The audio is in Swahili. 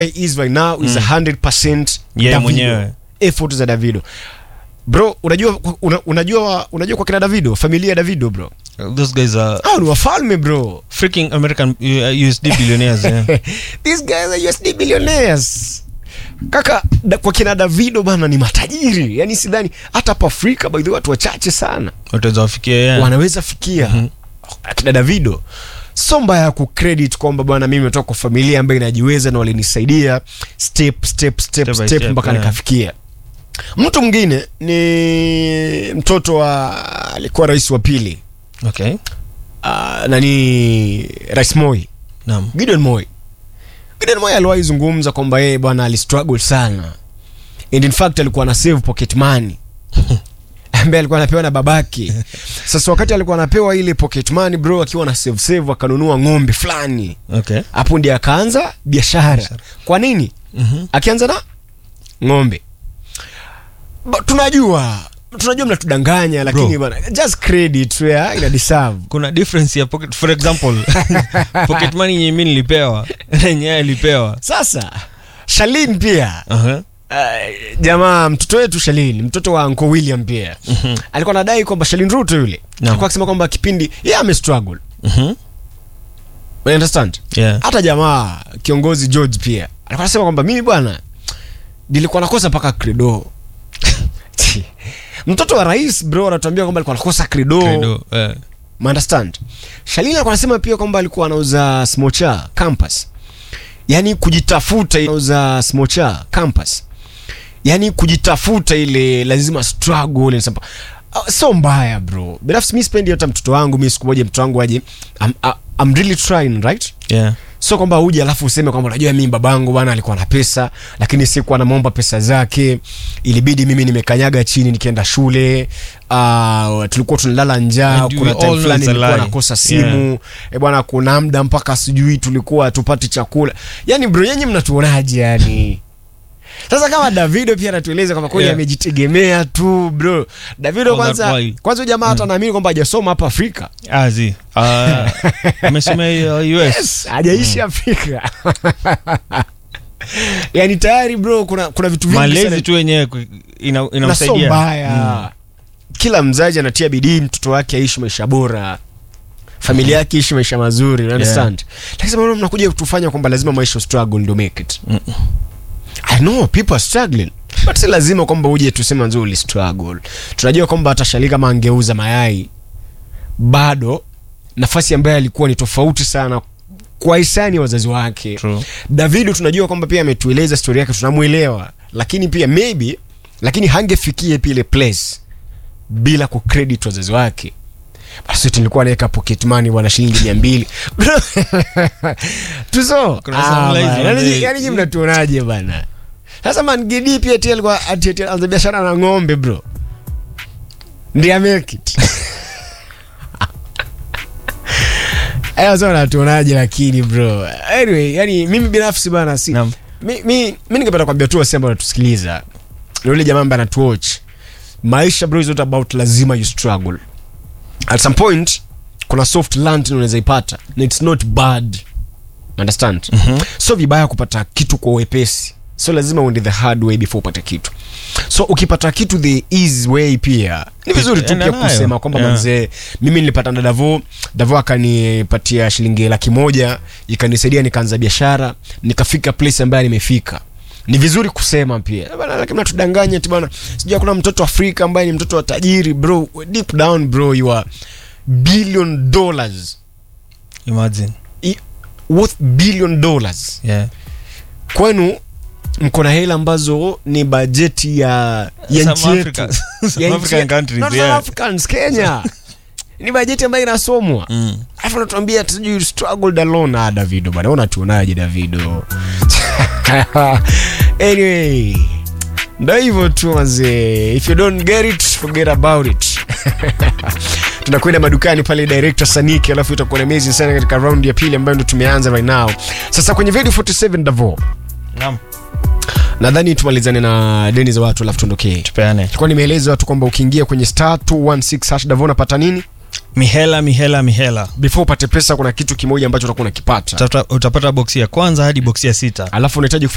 is right now is 100% Yeye Davido. mwenyewe. effort za Davido bro unajua una, unajua unajua kwa kina Davido familia ya Davido bro those guys are hao ni wafalme bro freaking american uh, usd billionaires yeah. these guys are USD billionaires kaka da, kwa kina Davido bana ni matajiri yani sidhani hata hapa Afrika by the way watu wachache sana wataweza wafikia yeah. wanaweza fikia akina Davido so mbaya ya kucredit kwamba bwana mimi nimetoka kwa familia ambayo inajiweza na walinisaidia step step step Step by step step, mpaka yeah. nikafikia mtu mwingine ni mtoto wa alikuwa rais wa pili okay uh, nani rais Moi naam Gideon Moi Gideon Moi aliwahi zungumza kwamba yeye bwana alistruggle sana and in fact alikuwa na save pocket money ambaye alikuwa anapewa na babake sasa wakati alikuwa anapewa ile pocket money bro akiwa na save save akanunua ng'ombe fulani okay hapo ndiye akaanza biashara kwa nini Mhm. akianza na ng'ombe Ba- tunajua tunajua mnatudanganya lakini Bro. bana just credit where ina deserve kuna difference ya pocket for example pocket money yenye mimi nilipewa na yenye yeye alipewa sasa Shalin pia uh-huh. Uh, jamaa mtoto wetu Shalin mtoto wa Uncle William pia Mhm. alikuwa anadai kwamba Shalin Ruto yule Naam. alikuwa akisema kwamba kipindi yeye ame struggle Mhm. you understand yeah hata jamaa kiongozi George pia alikuwa anasema kwamba mimi bwana nilikuwa nakosa mpaka credo mtoto wa rais bro anatuambia kwamba alikuwa anakosa credo, Credo, eh. understand Shalini alikuwa anasema pia kwamba alikuwa anauza smocha campus yani kujitafuta anauza smocha campus yani kujitafuta ile lazima struggle ile sasa Ah, so mbaya bro binafsi mi spendi hata mtoto wangu mi siku moja mtoto wangu aje I'm, I'm really trying right yeah sio kwamba uje alafu useme kwamba unajua mimi babangu bwana alikuwa na pesa lakini sikuwa namwomba pesa zake ilibidi mimi nimekanyaga chini nikienda shule uh, tulikuwa tunalala njaa And we kuna all time know fulani it's a nilikuwa lie. nakosa simu Yeah. e bwana kuna muda mpaka sijui tulikuwa hatupati chakula yani bro yenye mnatuonaje yani sasa kama davido pia anatueleza kwamba kweli Yeah. amejitegemea tu bro davido All that kwanza while. kwanza huyu jamaa hata naamini kwamba hajasoma hapa afrika azi uh, amesomea uh, us yes, hajaishi afrika yani tayari bro kuna kuna vitu vingi malezi sana- tu wenyewe ku- ina- na so inamsaidia mbaya kila mzazi anatia bidii mtoto wake aishi maisha bora familia yake ishi maisha mazuri you understand lakini sasa mnakuja kutufanya kwamba lazima maisha struggle ndio make it Mm. i know people are struggling but si lazima kwamba uje tuseme nzuri struggle tunajua kwamba hata Shali kama angeuza mayai bado nafasi ambayo alikuwa ni tofauti sana kwa hisani ya wazazi wake True. davido tunajua kwamba pia ametueleza stori yake tunamwelewa lakini pia maybe lakini hangefikia pia ile place bila kucredit wazazi wake basi tulikuwa naweka pocket money bwana shilingi mia mbili Bro, tuso Kuna some lies on the- yani nyi mnatuonaje bana sasa mangidi pia ti alikuwa ati- ati anza biashara na ng'ombe bro ndiye make it Aya, sasa natuonaje lakini bro anyway yani mimi binafsi bana si Naam. mi, mi, mi ningependa kuambia tu wasi ambao wanatusikiliza na yule jamaa ambaye anatuwatch maisha bro is not about lazima you struggle at some point kuna soft land unaweza ipata na it's not bad understand Mhm. so vibaya kupata kitu kwa uwepesi so lazima uende the hard way before upate kitu so ukipata kitu the easy way pia ni vizuri tu Enda pia nayo. kusema kwamba Yeah. manzee mimi nilipata na davo davo akanipatia shilingi laki moja ikanisaidia nikaanza biashara nikafika place ambayo nimefika ni vizuri kusema pia bana lakini natudanganya ti bana sijui kuna mtoto afrika ambaye ni mtoto wa tajiri bro deep down bro you are billion dollars imagine I- worth billion dollars yeah kwenu mko na hela ambazo ni bajeti ya ya Some nchi yetu Africa- some Ya nchi African yetu. countries, Not yeah. South Africans, Kenya ni bajeti ambayo inasomwa Mm. alafu natuambia sijui you struggled alone ah davido bana unatuonaje davido anyway ndo hivyo tu mazee if you don't get it forget about it tunakwenda madukani pale director saniki alafu itakuwa ni amazing sana katika round ya pili ambayo ndo tumeanza right now sasa kwenye video 47 davo Naam. nadhani tumalizane na deni za watu alafu tuondokee tupeane tulikuwa nimeeleza watu kwamba ukiingia kwenye star 216 hash davo unapata nini mihela mihela mihela before upate pesa kuna kitu kimoja ambacho utakuwa unakipata Utapata- utapata boksi ya kwanza hadi boksi ya sita alafu unahitaji